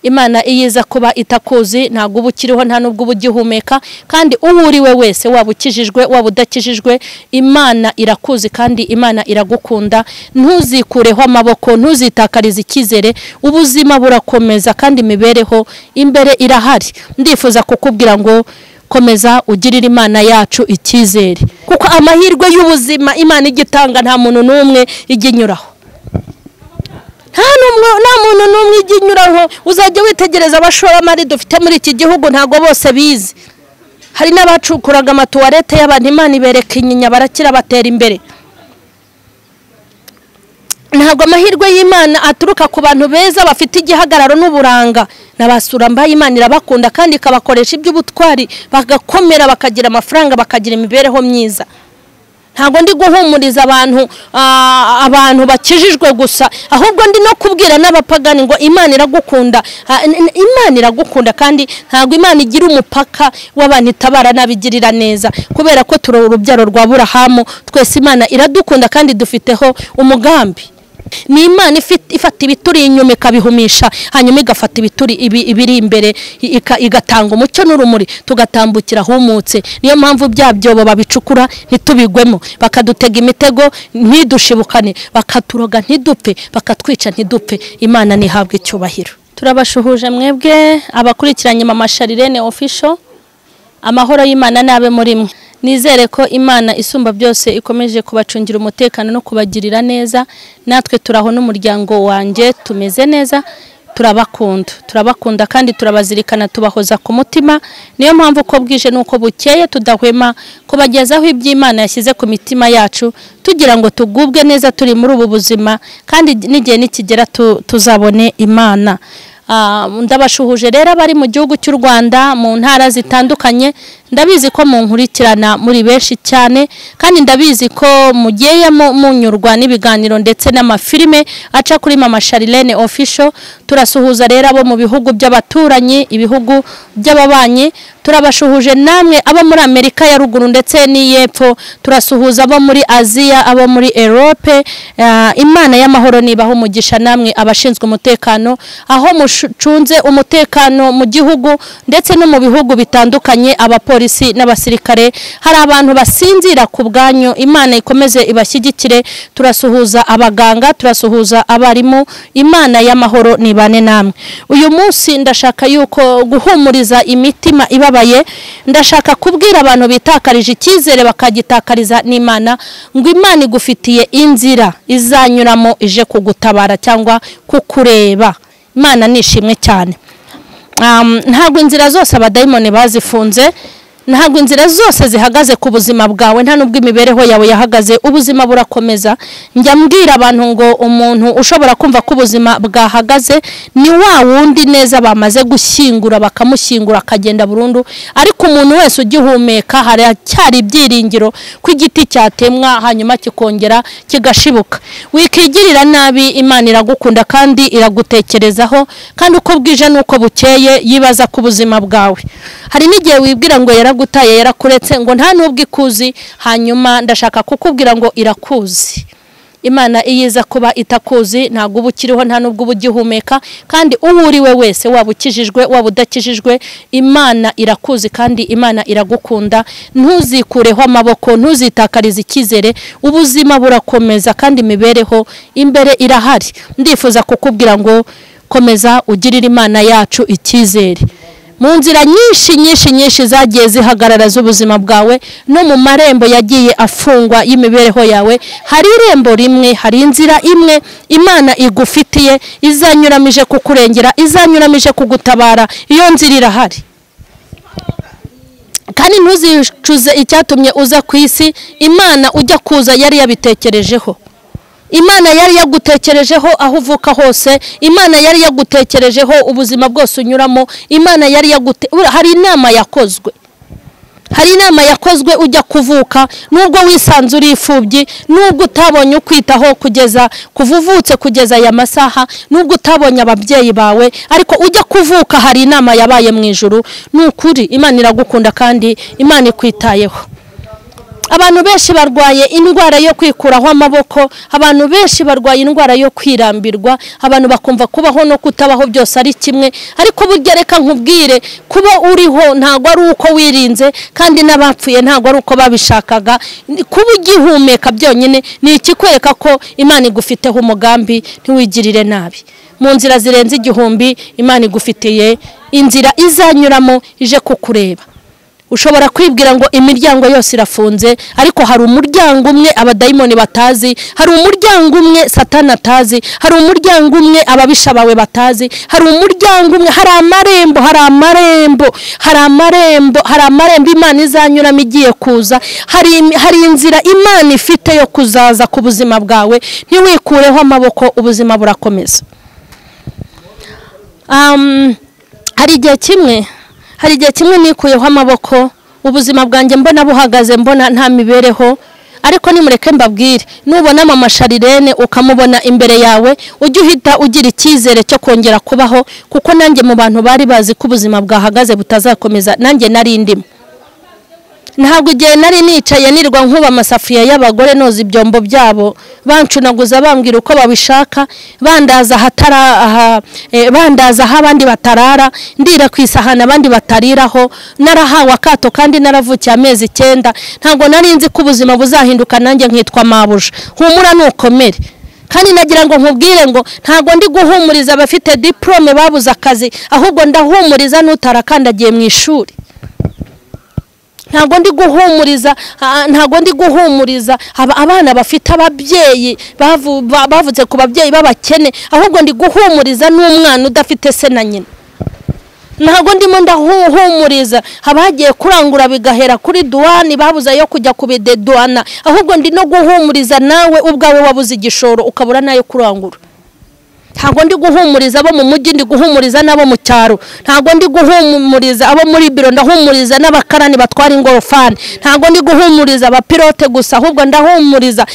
imana iyo iza kuba itakuzi ntabwo uba ukiriho nta n'ubwo uba ugihumeka kandi uwo uri we wese waba ukijijwe waba udakijijwe imana irakuzi kandi imana iragukunda ntuzikureho amaboko ntuzitakarize icyizere ubuzima burakomeza kandi imibereho imbere irahari ndifuza kukubwira ngo komeza ugirire imana yacu icyizere kuko amahirwe y'ubuzima imana igitanga nta muntu n'umwe ijya inyuraho nta n'umwe nta muntu n'umwe ijya inyuraho uzajya witegereza abashoramari dufite muri iki gihugu ntabwo bose bizi hari n'abacukuraga amatuwarete y'abantu imana ibereka inyinya barakira batera imbere ntabwo amahirwe y'imana aturuka ku bantu beza bafite igihagararo n'uburanga n'abasura mbaye imana irabakunda kandi ikabakoresha iby'ubutwari bagakomera bakagira amafaranga bakagira imibereho myiza ntabwo ndi guhumuriza abantu ah, abantu bakijijwe gusa ahubwo ndi no kubwira n'abapagani ngo imana iragukunda Ah, n- n- imana iragukunda kandi ntabwo imana igira umupaka w'abantu itabara n'abigirira neza kubera ko turi urubyaro rwa burahamu twese imana iradukunda kandi dufiteho umugambi ni imana ifit- ifata ibituri inyuma ikabihumisha hanyuma igafata ibituri ibi- ibiri imbere i- ika- igatanga umucyo n'urumuri tugatambukira ahumutse niyo mpamvu bya byobo babicukura ntitubigwemo bakadutega imitego ntidushibukane bakaturoga ntidupfe bakatwica ntidupfe imana ntihabwe icyubahiro turabashuhuje mwebwe abakurikiranye mama sharirene ofisho amahoro y'imana n'abe muri mwe nizere ko imana isumba byose ikomeje kubacungira umutekano no kubagirira neza natwe turaho n'umuryango wanjye tumeze neza turabakunda turabakunda kandi turabazirikana tubahoza ku mutima niyo mpamvu uko bwije n'uko bukeye tudahwema kubagezaho iby'imana yashyize ku mitima yacu tugira ngo tugubwe neza turi muri ubu buzima kandi n'igihe nikigera tu- tuzabone imana Ah, ndabashuhuje rero abari mu gihugu cy'u rwanda mu ntara zitandukanye ndabizi ko munkurikirana muri benshi cyane kandi ndabizi ko mugiye mu- munyurwa n'ibiganiro ndetse n'amafilime aca kuri mama sharilene official turasuhuza rero abo mu bihugu by'abaturanyi ibihugu by'ababanyi turabashuhuje namwe abo muri amerika ya ruguru ndetse n'iy'epfo turasuhuza abo muri aziya abo muri erope Ah, imana y'amahoro nibaho umugisha namwe abashinzwe umutekano aho mucunze umutekano mu gihugu ndetse no mu bihugu bitandukanye abapolisi n'abasirikare hari abantu basinzira ku bwanyu imana ikomeze ibashyigikire turasuhuza abaganga turasuhuza abarimu imana y'amahoro nibane namwe uyu munsi ndashaka yuko guhumuriza imitima ibabaye ndashaka kubwira abantu bitakarije icyizere bakagitakariza n'imana ngo imana igufitiye inzira izanyuramo ije kugutabara cyangwa kukureba imana ni ishimwe cyane Um, ntabwo inzira zose abadayimoni bazifunze ntabwo inzira zose zihagaze ku buzima bwawe nta n'ubwo imibereho yawe yahagaze ubuzima burakomeza njya mbwira abantu ngo umuntu ushobora kumva ko ubuzima bwahagaze ni wa wundi neza bamaze gushyingura bakamushyingura akagenda burundu ariko umuntu wese ugihumeka haracyari ibyiringiro ko igiti cyatemwa hanyuma kikongera kigashibuka wikigirira nabi imana iragukunda kandi iragutekerezaho kandi uko bwije n'uko bukeye yibaza ku buzima bwawe hari n'igihe wibwira ngo yaragutaye yarakuretse ngo nta n'ubwo ikuzi hanyuma ndashaka kukubwira ngo irakuzi imana iyo iza kuba itakuzi ntabwo uba ukiriho nta n'ubwo uba ugihumeka kandi uwo uri we wese waba ukijijwe waba udakijijwe imana irakuzi kandi imana iragukunda ntuzikureho amaboko ntuzitakarize icyizere ubuzima burakomeza kandi imibereho imbere irahari ndifuza kukubwira ngo komeza ugirire imana yacu icyizere mu nzira nyinshi nyinshi nyinshi zagiye zihagarara z'ubuzima bwawe no mu marembo yagiye afungwa y'imibereho yawe hari irembo rimwe hari inzira imwe imana igufitiye izanyuramije kukurengera izanyuramije kugutabara iyo nzira irahari kandi ntuzicuze icyatumye uza ku isi imana ujya kuza yari yabitekerejeho imana yari yagutekerejeho aho uvuka hose imana yari yagutekerejeho ubuzima bwose unyuramo imana yari yagute ura- hari inama yakozwe hari inama yakozwe ujya kuvuka nubwo wisanze uri imfubyi nubwo utabonye ukwitaho kugeza kuva uvutse kugeza aya masaha nubwo utabonye ababyeyi bawe ariko ujya kuvuka hari inama yabaye mu ijoro ni ukuri imana iragukunda kandi imana ikwitayeho abantu benshi barwaye indwara yo kwikuraho amaboko abantu benshi barwaye indwara yo kwirambirwa abantu bakumva kubaho no kutabaho byose ari kimwe ariko burya reka nkubwire kuba uriho ntabwo ari uko wirinze kandi n'abapfuye ntabwo ari uko babishakaga kuba ugihumeka byonyine ni ikikwereka ko imana igufiteho umugambi ntiwigirire nabi mu nzira zirenze igihumbi imana igufitiye inzira izanyuramo ije kukureba ushobora kwibwira ngo imiryango yose irafunze ariko hari umuryango umwe abadayimoni batazi hari umuryango umwe satana atazi hari umuryango umwe ababisha bawe batazi hari umuryango umwe hari amarembo hari amarembo hari amarembo hari amarembo imana izanyuramo igiye kuza hari hari inzira imana ifite yo kuzaza ku buzima bwawe ntiwikureho amaboko ubuzima burakomeza hari igihe kimwe hari igihe kimwe nikuyeho amaboko ubuzima bwanjye mbona buhagaze mbona nta mibereho ariko nimureke mbabwire nubonamo amasharirene ukamubona imbere yawe ujye uhita ugira icyizere cyo kongera kubaho kuko nanjye mu bantu bari bazi ko ubuzima bwahagaze butazakomeza nanjye nari ndimo ntabwo igihe nari nicaye nirwa nkuba amasafuriya y'abagore noza ibyombo byabo bancunaguza bambwira uko babishaka bandaza bandaza aho abandi batarara ndira ku isahani abandi batariraho narahawe akato kandi naravukiye amezi icyenda ntabwo nari nzi ko ubuzima buzahinduka nanjye nkitwa mabuja humura nukomere kandi nagira ngo nkubwire ngo ntabwo ndi guhumuriza abafite diporome babuze akazi ahubwo ndahumuriza n'utarakandagiye mu ishuri ntabwo ndi guhumuriza ntabwo ndi guhumuriza abana bafite ababyeyi bavutse ku babyeyi b'abakene ahubwo ndi guhumuriza n'umwana udafite se na nyina ntabwo ndimo ndahuhumuriza abagiye kurangura bigahera kuri duwani babuze ayo kujya ku bideduwana ahubwo ndi no guhumuriza nawe ubwawe wabuze igishoro ukabura n'ayo kurangura ntabwo ndi guhumuriza abo mu mujyi ndi guhumuriza n'abo mu cyaro ntabwo ndi guhumuriza abo muri biro ndahumuriza n'abakarani batwara ingorofani ntabwo ndi guhumuriza abapilote gusa ahubwo ndahumuriza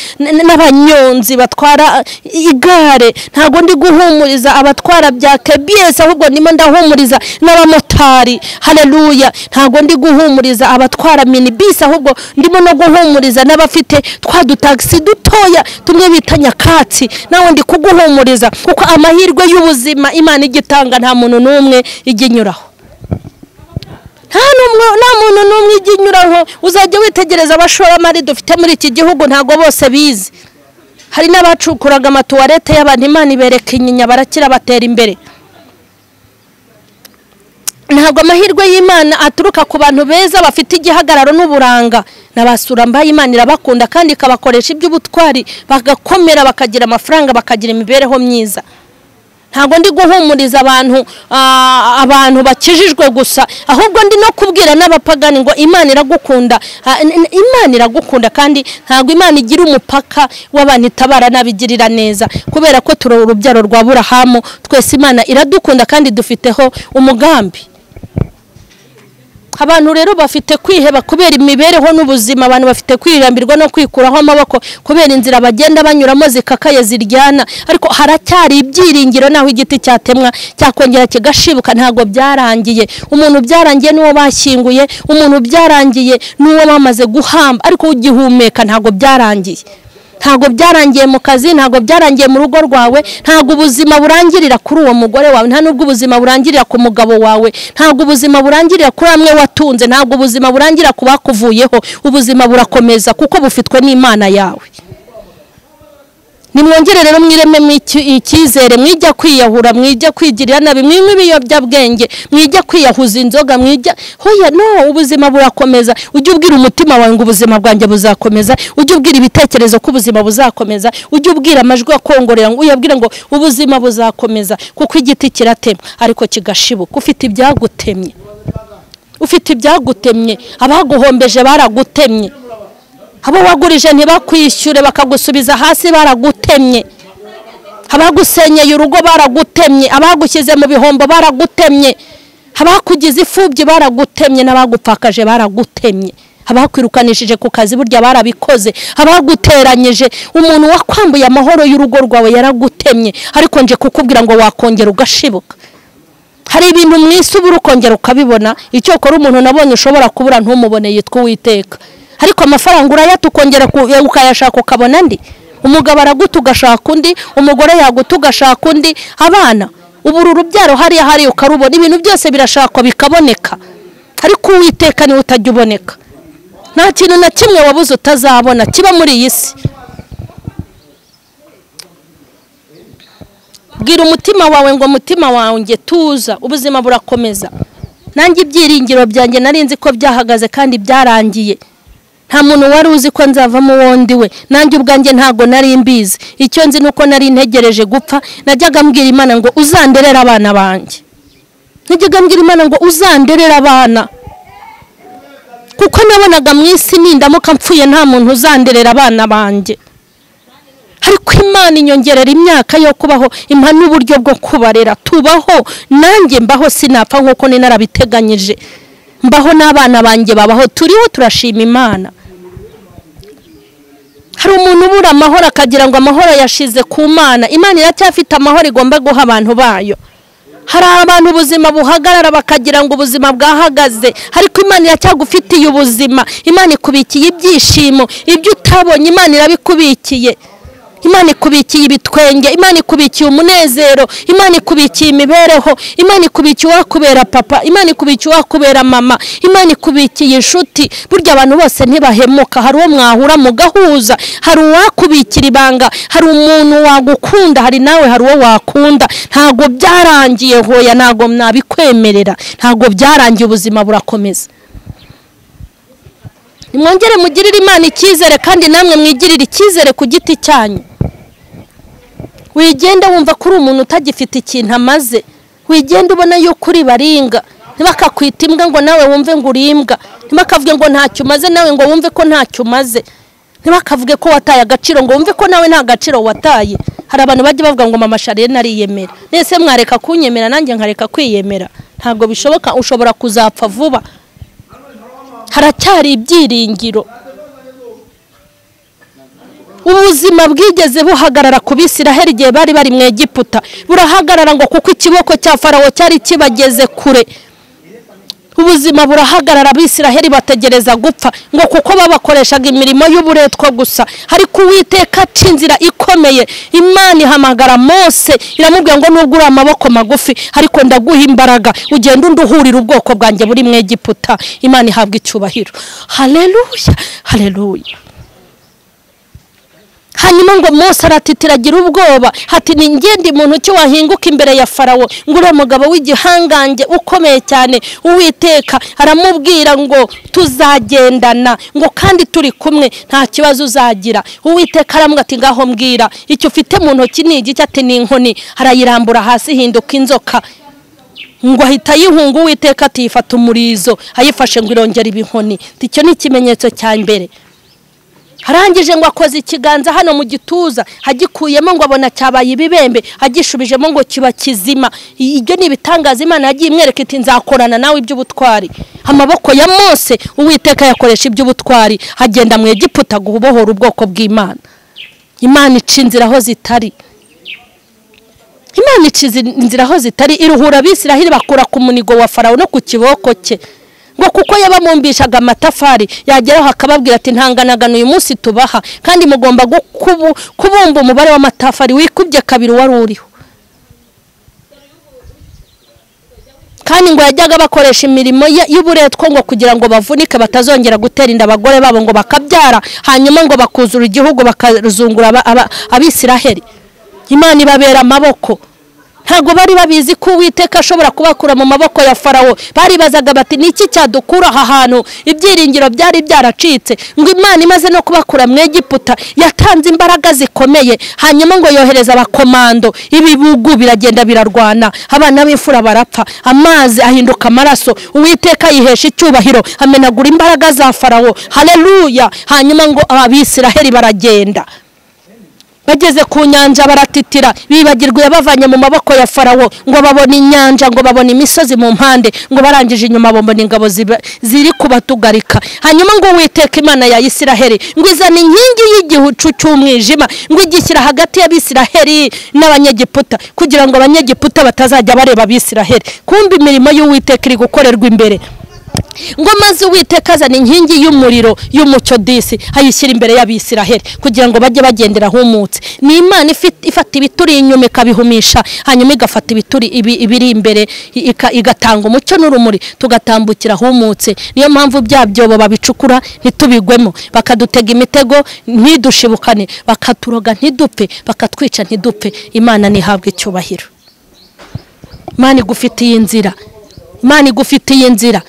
n'abanyonzi batwara igare ntabwo ndi guhumuriza abatwara bya kebiyesi ahubwo ndimo ndahumuriza n'abamotari hareruya ntabwo ndi guhumuriza abatwara minibisi ahubwo ndimo no guhumuriza n'abafite twa dutagisi dutoya tumwe bita nyakatsi nawe ndi kuguhumuriza kuko amahirwe y'ubuzima imana igitanga nta muntu n'umwe ijya inyuraho nta muntu n'umwe ijya inyuraho uzajya witegereza abashoramari dufite muri iki gihugu ntabwo bose bizi hari n'abacukuraga amatuwarete y'abantu imana ibereka inyinya barakira batera imbere ntabwo amahirwe y'imana aturuka ku bantu beza bafite igihagararo n'uburanga n'abasura mbaye imana irabakunda kandi ikabakoresha iby'ubutwari bagakomera bakagira amafaranga bakagira imibereho myiza ntabwo ndi guhumuriza abantu abantu bakijijwe gusa ahubwo ndi no kubwira n'abapagani ngo imana iragukunda imana iragukunda kandi ntabwo imana igira umupaka w'abantu itabara n'abigirira neza kubera ko turi urubyaro rwa burahamu twese imana iradukunda kandi dufiteho umugambi abantu rero bafite kwiheba kubera imibereho n'ubuzima abantu bafite kwirambirwa no kwikuraho amaboko kubera inzira bagenda banyuramo zikakaye ziryana ariko haracyari ibyiringiro naho igiti cyatemwa cyakongera kigashibuka ntabwo byarangiye umuntu byarangiye n'uwo bashyinguye umuntu byarangiye n'uwo bamaze guhamba ariko ugihumeka ntabwo byarangiye ntabwo byarangiye mu kazi ntabwo byarangiye mu rugo rwawe ntabwo ubuzima burangirira kuri uwo mugore wawe nta nubwo ubuzima burangirira ku mugabo wawe ntabwo ubuzima burangirira kuri amwe watunze ntabwo ubuzima burangirira ku bakuvuyeho ubuzima burakomeza kuko bufitwe n'imana yawe nimwongere rero mwirememo icyizere mwijya kwiyahura mwijya kwigirira nabi mwinywe ibiyobyabwenge mwijya kwiyahuza inzoga mwijya huya no ubuzima burakomeza ujye ubwira umutima wawe ngo ubuzima bwanjye buzakomeza ujye ubwira ibitekerezo ko ubuzima buzakomeza ujye ubwira amajwi akongorera ngo uyabwire ngo ubuzima buzakomeza kuko igiti kiratemwa ariko kigashibuka ufite ibyagutemye ufite ibyagutemye abaguhombeje baragutemye abo wagurije ntibakwishyure bakagusubiza hasi baragutemye abagusenyeye urugo baragutemye abagushyize mu bihombo baragutemye abakugize ifubyi baragutemye n'abagupfakaje baragutemye abakwirukanishije ku kazi burya barabikoze abaguteranyije umuntu wakwambuye amahoro y'urugo rwawe yaragutemye ariko nje kukubwira ngo wakongera ugashibuka hari ibintu mu isi ubura ukongera ukabibona icyo ukora umuntu nabonye ushobora kubura ntumubone yitwa uwiteka ariko amafaranga urayata ukongera ku- eh, ukayashaka ukabona andi umugabo araguta ugashaka undi umugore yaguta ugashaka undi abana ubu uru rubyaro hariya hariya ukarubona ibintu byose birashakwa bikaboneka ariko uwiteka niwe utajya uboneka nta kintu na kimwe wabuze utazabona kiba muri iyi si bwira umutima wawe ngo mutima wawe nge tuza ubuzima burakomeza nanjye ibyiringiro byanjye nari nzi ko byahagaze kandi byarangiye nta muntu wari uzi ko nzavamo uwondi we nanjye ubwanjye ntabwo nari mbizi icyo nzi ni uko nari ntegereje gupfa najyaga mbwira imana ngo uzanderere abana banjye najyaga mbwira imana ngo uzanderere abana kuko nabonaga mu isi nindamuka mpfuye nta muntu uzanderera abana banjye ariko imana inyongerera imyaka yo kubaho impa n'uburyo bwo kubarera tubaho nanjye mbaho sinapfa nk'uko ni narabiteganyije mbaho n'abana banjye babaho turiho turashima imana hari umuntu ubura amahoro akagira ngo amahoro yashize ku mana imana iracyafite amahoro igomba guha abantu bayo hari abantu ubuzima buhagarara bakagira ngo ubuzima bwahagaze ariko imana iracyagufitiye ubuzima imana ikubikiye ibyishimo ibyo utabonye imana irabikubikiye imana ikubikiye ibitwenge imana ikubikiye umunezero imana ikubikiye imibereho imana ikubikiye uwakubera papa imana ikubikiye uwakubera mama imana ikubikiye inshuti burya abantu bose ntibahemuka hari uwo mwahura mugahuza hari uwakubikira ibanga hari umuntu wagukunda hari nawe hari uwo wakunda ntabwo byarangiye hoya ntabwo nabikwemerera ntabwo byarangiye ubuzima burakomeza nimwongere mugirire imana icyizere kandi namwe mwigirire icyizere ku giti cyanyu wigenda wumva ko uri umuntu utagifite ikintu amaze wigenda ubona yuko uri baringa ntibakakwita imbwa ngo nawe wumve ngo uri imbwa ntibakavuge ngo ntacyo umaze nawe ngo wumve ko ntacyo umaze ntibakavuge ko wataye agaciro ngo wumve ko nawe nta gaciro wataye hari abantu bajya bavuga ngo mama shariye nariyemera nese mwareka kunyemera nanjye nkareka kwiyemera ntabwo bishoboka ushobora kuzapfa vuba haracyari ibyiringiro ubuzima bwigeze buhagarara ku bisiraheli igihe bari bari mu egiputa burahagarara ngo kuko ikiboko cya farawo cyari kibageze kure ubuzima burahagarara abisiraheli bategereza gupfa ngo kuko babakoreshaga imirimo y'uburetwa gusa ariko uwiteka aca inzira ikomeye imana ihamagara mose iramubwira ngo nubwo uri amaboko magufi ariko ndaguha imbaraga ugenda unduhurira ubwoko bwanjye buri mu egiputa imana ihabwa icyubahiro hareruya hareruya hanyuma ngo mose aratitiragira ubwoba hati ni ngende muntu ki wahinguka imbere ya farawo ngo uriya mugabo w'igihangange ukomeye cyane uwiteka aramubwira ngo tuzagendana ngo kandi turi kumwe nta kibazo uzagira uwiteka aramubwira ati ngaho mbwira icyo ufite mu ntoki ni igiki ati ni inkoni arayirambura hasi ihinduka inzoka ngo ahita ayihunga uwiteka atiyifata umurizo ayifashe ngo irongera ibinkoni icyo ni ikimenyetso cya mbere arangije ngo akoze ikiganza hano mu gituza agikuyemo ngo abona cyabaye ibibembe agishubijemo ngo kiba kizima ibyo ni ibitangaza imana yagiye imwereka iti nzakorana nawe iby'ubutwari amaboko ya mose uwiteka yakoresha iby'ubutwari agenda mu egiputa gubohora ubwoko bw'imana imana ica inzira aho zitari imana ica izi- inzira aho zitari iruhura abisiraheli bakura ku munigo wa farawo no ku kiboko cye ngo kuko yabamumbishaga amatafari yageraho akababwira ati ntanganagana uyu munsi tubaha kandi mugomba gukubu- kubumba umubare w'amatafari wikubye kabiri wari uriho kandi ngo yajyaga bakoresha imirimo ye- y'uburetwa ngo kugira ngo bavunike batazongera gutera inda abagore babo ngo bakabyara hanyuma ngo bakuzura igihugu bakazungura aba- aba- abisiraheli imana ibabera amaboko ntabwo bari babizi ko uwiteka ashobora kubakura mu maboko ya farawo baribazaga bati ni iki cyadukura aha hantu ibyiringiro byari byaracitse ngo imana imaze no kubakura mu egiputa yatanze imbaraga zikomeye hanyuma ngo yohereza abakomando ibibugu biragenda birarwana abana b'imfura barapfa amazi ahinduka amaraso uwiteka yihesha icyubahiro amenagura imbaraga za farawo hareruya hanyuma ngo abisiraheli baragenda bageze ku nyanja baratitira bibagirwa yabavanye mu maboko ya farawo ngo babone inyanja ngo babone imisozi mu mpande ngo barangije inyuma babona ingabo ziba- ziri kubatugarika hanyuma ngo witeka imana ya isiraheli ngo izana inkingi y'igihucu cy'umwijima ngo igishyira hagati y'abisiraheli n'abanyegiputa kugira ngo abanyegiputa batazajya bareba abisiraheli kumva imirimo y'uwiteka iri gukorerwa imbere ngo maze uwiteka azana inkingi y'umuriro y'umucyo disi ayishyira imbere y'abisiraheli kugira ngo bajye bagendera ahumutse ni imana ifit- ifata ibituri inyuma ikabihumisha hanyuma igafata ibituri ibi- ibiri imbere i- ika- igatanga umucyo n'urumuri tugatambukira ahumutse niyo mpamvu bya byobo babicukura ntitubigwemo bakadutega imitego ntidushibukane bakaturoga ntidupfe bakatwica ntidupfe imana ntihabwe icyubahiro imana igufitiye inzira imana igufitiye inzira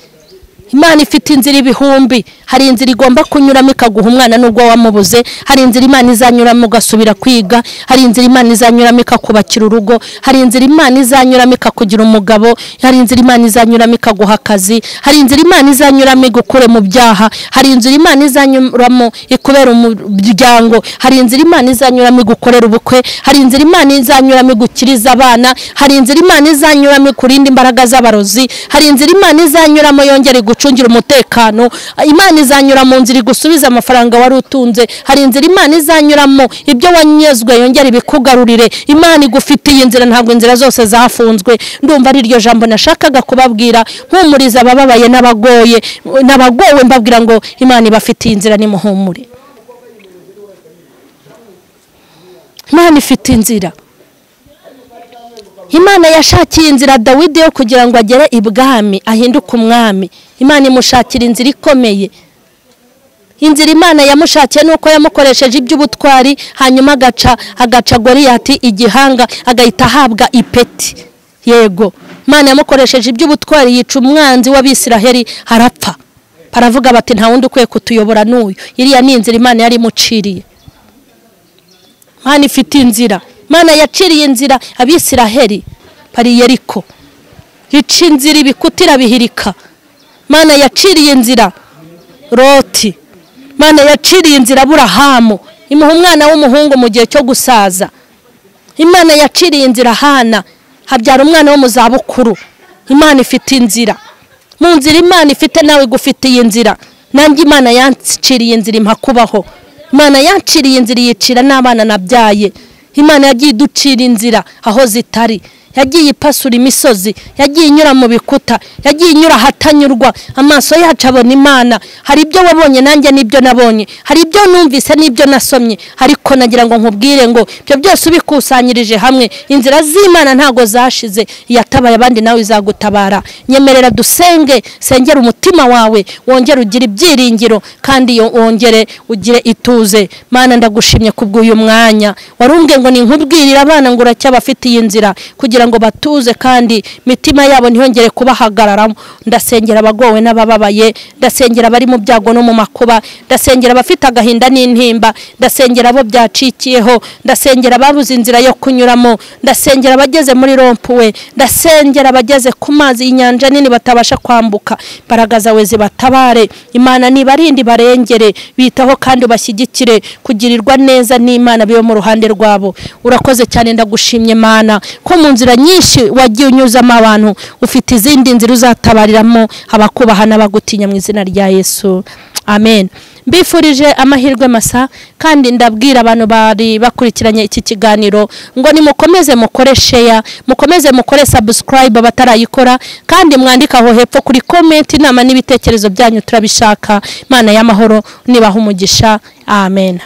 imana ifite inzira ibihumbi hari inzira igomba kunyuramo ikaguha umwana n'ubwo wamubuze hari inzira imana izanyuramo ugasubira kwiga hari inzira imana izanyuramo ikakubakira urugo hari inzira imana izanyuramo ikakugira umugabo hari inzira imana izanyuramo ikaguha akazi hari inzira imana izanyuramo igukure mu byaha hari inzira imana izanyuramo ikubera umuryango hari inzira imana izanyuramo igukorera ubukwe hari inzira imana izanyuramo igukiriza abana hari inzira imana izanyuramo ikurinda imbaraga z'abarozi hari inzira imana izanyuramo yongera igucungira umutekano imana izanyura mu nzira igusubiza amafaranga wari utunze hari inzira imana izanyuramo ibyo wanyezwe yongera ibikugarurire imana igufitiye inzira ntabwo inzira zose zafunzwe ndumva ari iryo jambo nashakaga kubabwira mpumuriza abababaye n'abagoye n'abagowe mbabwira ngo imana ibafitiye inzira nimuhumure imana ifite inzira imana yashakiye inzira dawidi yo kugira ngo agere ibwami ahinduke umwami imana imushakira inzira ikomeye inzira imana yamushakiye ni uko yamukoresheje iby'ubutwari hanyuma agaca agaca goriyati igihanga agahita ahabwa ipeti yego imana yamukoresheje iby'ubutwari yica umwanzi w'abisiraheli harapfa baravuga bati nta wundi ukwiye kutuyobora n'uyu iriya ni inzira imana yari imuciriye imana ifite inzira imana yaciriye inzira abisiraheli bari yeriko ica inzira ibikuta irabihirika imana yaciriye inzira roti imana yaciriye inzira aburahamu imuha umwana w'umuhungu mu gihe cyo gusaza imana yaciriye inzira hana habyara umwana wo mu zabukuru imana ifite inzira mu nzira imana ifite nawe igufitiye inzira nanjye imana yanciriye inzira impa kubaho imana yanciriye inzira yicira n'abana nabyaye imana yagiye iducira inzira aho zitari yagiye ipasura imisozi yagiye inyura mu bikuta yagiye inyura ahatanyurwa amaso yacu abona imana hari ibyo wabonye nanjye n'ibyo nabonye hari ibyo numvise n'ibyo nasomye ariko nagira ngo nkubwire ngo ibyo byose ubikusanyirije hamwe inzira z'imana ntago zashize iyatabaye abandi nawe izagutabara nyemerera dusenge sengera umutima wawe wongere ugire ibyiringiro kandi yo- wongere ugire ituze mana ndagushimye kubw'uyu mwanya warumbwe ngo ninkubwirire abana ngo uracyabafitiye inzira kugira ngo batuze kandi imitima yabo ntiyongere kubahagararamo ndasengera abagowe n'abababaye ndasengera abari mu byago no mu makuba ndasengera abafite agahinda n'intimba ndasengera abo byacikiyeho ndasengera ababuze inzira yo kunyuramo ndasengera abageze muri rompuwe ndasengera abageze ku mazi y'inyanja nini batabasha kwambuka imbaraga zawe zibatabare imana nibarinde barengere bitaho kandi ubashyigikire kugirirwa neza n'imana bibe mu ruhande rwabo urakoze cyane ndagushimye mana ko mu nzira nyinshi wagiye unyuzamo abantu ufite izindi nzira uzatabariramo abakubaha n'abagutinya mu izina rya yesu amen mbifurije amahirwe masa kandi ndabwira abantu bari bakurikiranye iki kiganiro ngo nimukomeze mukore sheya mukomeze mukore sabusikarayibe abatarayikora kandi mwandike aho hepfo kuri komenti inama n'ibitekerezo byanyu turabishaka imana y'amahoro nibaha umugisha amen